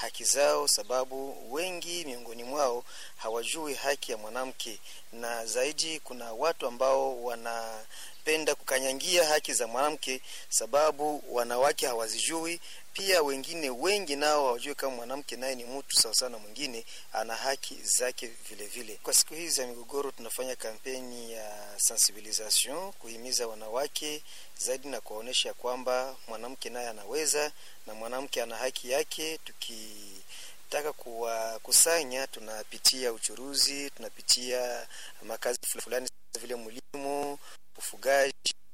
haki zao, sababu wengi miongoni mwao hawajui haki ya mwanamke, na zaidi kuna watu ambao wanapenda kukanyangia haki za mwanamke, sababu wanawake hawazijui. Pia wengine wengi nao hawajui kama mwanamke naye ni mtu sawasawa na mwingine, ana haki zake vile vile. Kwa siku hizi za migogoro, tunafanya kampeni ya sensibilisation kuhimiza wanawake zaidi na kuwaonyesha kwamba mwanamke naye anaweza na mwanamke ana haki yake. Tukitaka kuwakusanya, tunapitia uchuruzi, tunapitia makazi fulani vile mlimo, ufugaji,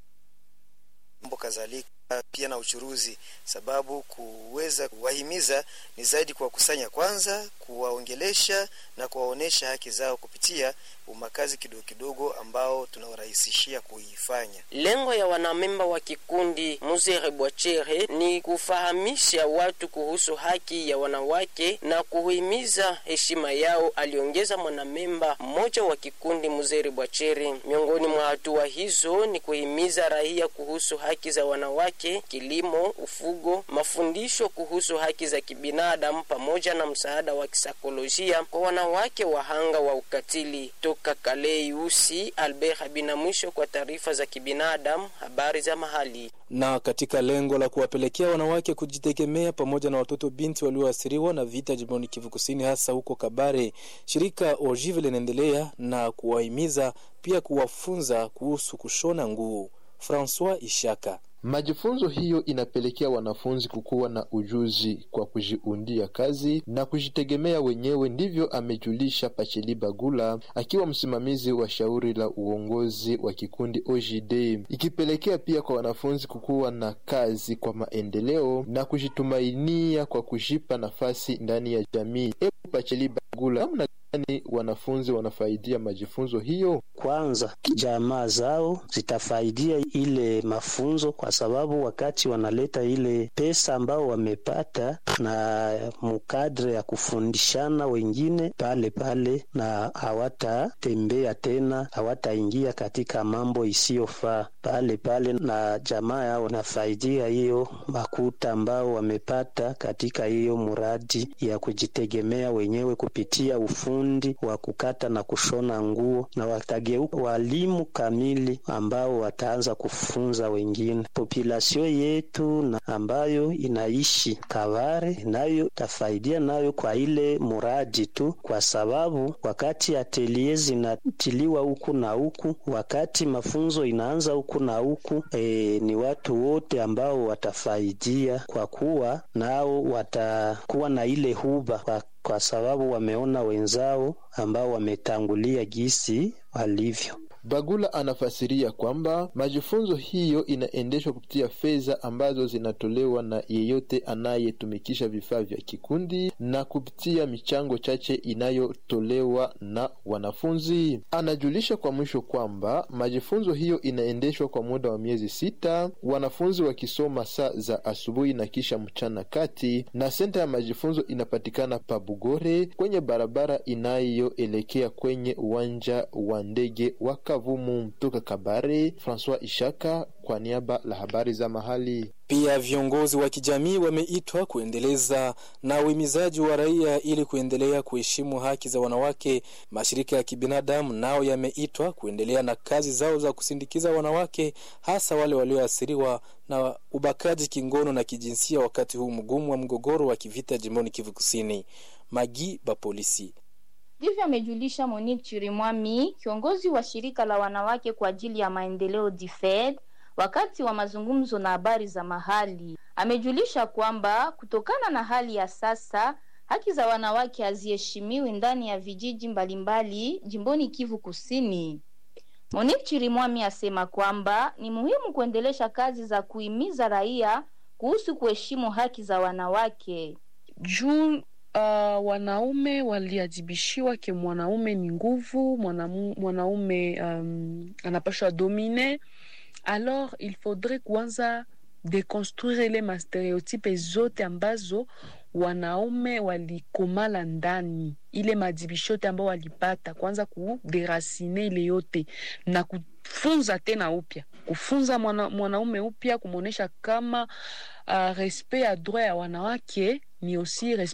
mambo kadhalika pia na uchuruzi, sababu kuweza kuwahimiza ni zaidi kuwakusanya kwanza, kuwaongelesha na kuwaonyesha haki zao kupitia umakazi kidogo kidogo ambao tunawarahisishia kuifanya. Lengo ya wanamemba wa kikundi Muzere Bwachere ni kufahamisha watu kuhusu haki ya wanawake na kuhimiza heshima yao, aliongeza mwanamemba mmoja wa kikundi Muzere Bwachere. Miongoni mwa hatua hizo ni kuhimiza raia kuhusu haki za wanawake, kilimo, ufugo, mafundisho kuhusu haki za kibinadamu pamoja na msaada wa kisaikolojia kwa wanawake wahanga wa ukatili. Toka Kalei Usi, Albert Habina mwisho kwa taarifa za kibinadamu, habari za mahali. Na katika lengo la kuwapelekea wanawake kujitegemea pamoja na watoto binti walioathiriwa na vita jimboni Kivu Kusini, hasa huko Kabare, shirika Ojive linaendelea na kuwahimiza pia kuwafunza kuhusu kushona nguo. Francois Ishaka Majifunzo hiyo inapelekea wanafunzi kukuwa na ujuzi kwa kujiundia kazi na kujitegemea wenyewe. Ndivyo amejulisha Pacheli Bagula akiwa msimamizi wa shauri la uongozi wa kikundi OJD, ikipelekea pia kwa wanafunzi kukuwa na kazi kwa maendeleo na kujitumainia kwa kujipa nafasi ndani ya jamii. Ebu Pacheli Bagula, namna gani wanafunzi wanafaidia majifunzo hiyo? Kwanza, jamaa zao zitafaidia ile mafunzo kwa sababu wakati wanaleta ile pesa ambao wamepata na mukadre ya kufundishana wengine pale pale, na hawatatembea tena, hawataingia katika mambo isiyofaa pale pale, na jamaa yao nafaidia hiyo makuta ambao wamepata katika hiyo muradi ya kujitegemea wenyewe kupitia ufundi wa kukata na kushona nguo, na watageuka walimu kamili ambao wataanza kufunza wengine populasio yetu na ambayo inaishi Kabare nayo tafaidia nayo kwa ile muradi tu, kwa sababu wakati atelier zinatiliwa huku na huku, wakati mafunzo inaanza huku na huku, e, ni watu wote ambao watafaidia kwa kuwa nao watakuwa na ile huba kwa, kwa sababu wameona wenzao ambao wametangulia gisi walivyo. Bagula anafasiria kwamba majifunzo hiyo inaendeshwa kupitia fedha ambazo zinatolewa na yeyote anayetumikisha vifaa vya kikundi na kupitia michango chache inayotolewa na wanafunzi. Anajulisha kwa mwisho kwamba majifunzo hiyo inaendeshwa kwa muda wa miezi sita, wanafunzi wakisoma saa za asubuhi na kisha mchana kati, na senta ya majifunzo inapatikana Pabugore kwenye barabara inayoelekea kwenye uwanja wa ndege wa Kavumu. Toka Kabare, Francois Ishaka kwa niaba la habari za mahali. Pia viongozi wa kijamii wameitwa kuendeleza na uhimizaji wa raia ili kuendelea kuheshimu haki za wanawake. Mashirika ya kibinadamu nao yameitwa kuendelea na kazi zao za kusindikiza wanawake, hasa wale walioathiriwa na ubakaji kingono na kijinsia, wakati huu mgumu wa mgogoro wa kivita jimboni Kivu Kusini. Magi ba polisi Ndivyo amejulisha Monique Chirimwami, kiongozi wa shirika la wanawake kwa ajili ya maendeleo DFED, wakati wa mazungumzo na habari za mahali. Amejulisha kwamba kutokana na hali ya sasa haki za wanawake haziheshimiwi ndani ya vijiji mbalimbali jimboni Kivu Kusini. Monique Chirimwami asema kwamba ni muhimu kuendelesha kazi za kuhimiza raia kuhusu kuheshimu haki za wanawake juu Uh, wanaume waliadhibishiwa ke mwanaume ni nguvu, mwanaume um, anapashwa domine. Alors il faudrait kuanza deconstruire ile mastereotype zote ambazo wanaume walikomala ndani, ile madhibisho yote ambao walipata, kwanza kuderasine ile yote na kufunza tena upya, kufunza mwana, mwanaume upya, kumwonyesha kama uh, respect ya droit ya wanawake ni aussi